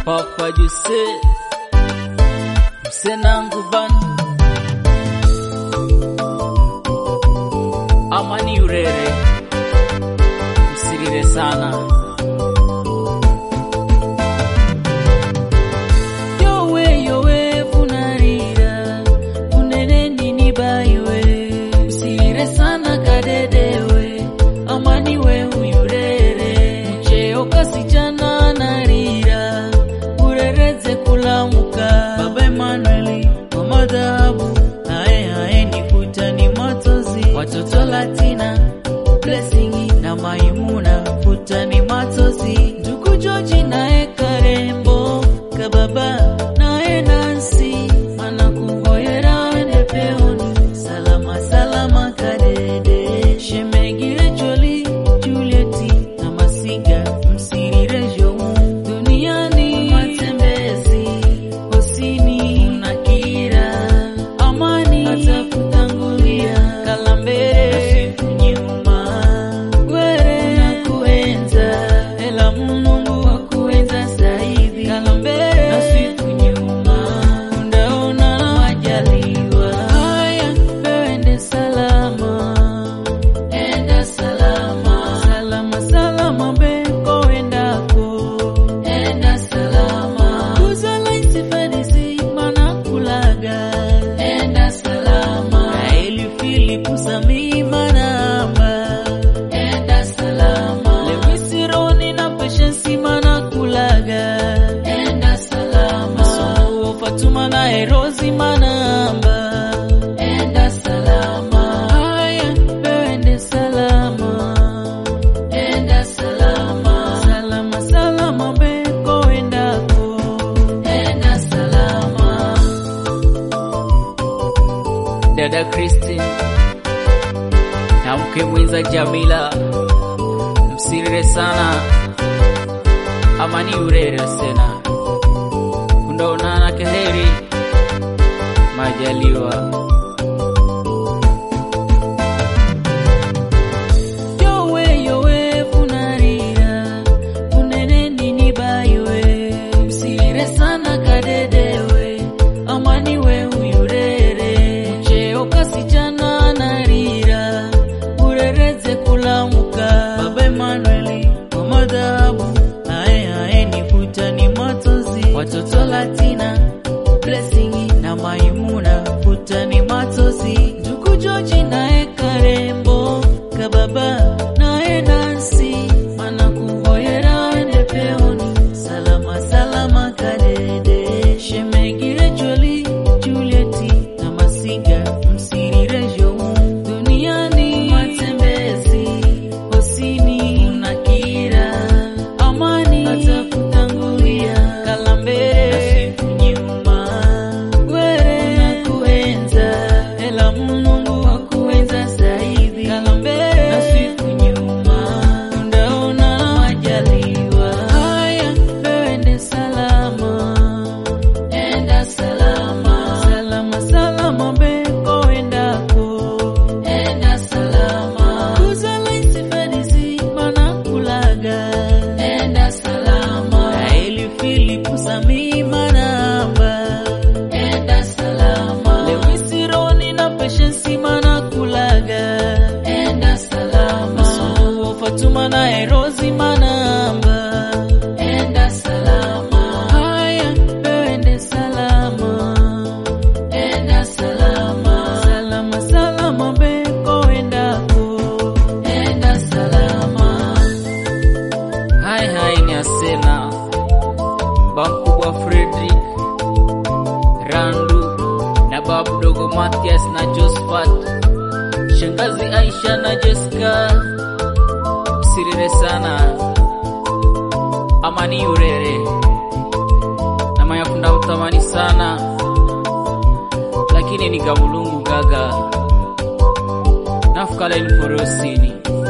Papa Jose Msenangu ban Amani Urere Msirire sana Yowe yowe funarira Unene nini baiwe Msirire sana kadedewe Amani we uyurere Mcheo kasichana narira Urereze kulamuka Baba Emanueli Mama dhahabu Ae ae nifuta ni matozi Watoto Latina Blessing na Maimuna Futa ni matozi Ndugu George nae Karembo Kababa nae Nancy Anakungoyera wende peoni Salama salama kadede Shemegire Joli Julieti na Masiga Msirire Jomu Duniani matembezi Hosini unakira Amani atakutangulia Kalambere nyuma Were nakuenza Ela Mungu wa kuenza zaidi Kalambere nasiku nyuma Undaona majaliwa Haya wewe salama Enda salama Salama salama beko endako Enda salama Kuzala isifadisi mana kulaga Enda salama Naeli Filipu Sami manamba Enda salama Lewisi Roni na Patience mana kulaga Enda salama Suluhu Fatuma na Erozi manamba Enda salama Haya wewe salama Enda salama Salama salama beko endako Enda salama Dada Christine na mke mwenza Jamila msirire sana amani urere sena kundaonana keheri majaliwa yowe yowe funarira unene nini baiwe msirire sana kadedewe amani we uyurere mcheo kasichana narira urereze kulamuka baba Emanueli mama dhahabu ae ae nifuta ni matozi watoto Latina Blessing na Maimuna futa ni matozi ndugu George nae Karembo kababa nae Nancy anakungoyera wende peoni salama salama kadede shemegire Joli Julieti na Masiga msirire jomu duniani matembezi hosini unakira amani atakutangulia kalambere nyuma were nakuenza ela Mungu wa kuenza zaidi kalambere na siku nyuma undaona majaliwa haya wewe salama enda salama salama salama beko endako enda salama kuzala isifadisi mana kulaga enda salama naeli filipu sami manamba enda salama lewisi roni na peshensi mana kulaga enda salama suluhu fatuma na erozi manamba enda salama haya wewe salama enda salama salama salama beko endako enda salama hai hai ni asena bamkubwa Frederick Randu na babu dogo Mathias na Josephat shangazi Aisha na Jessica sirire sana amani urere na mayakunda mtamani sana lakini ni gamulungu gaga nafukala ilforosini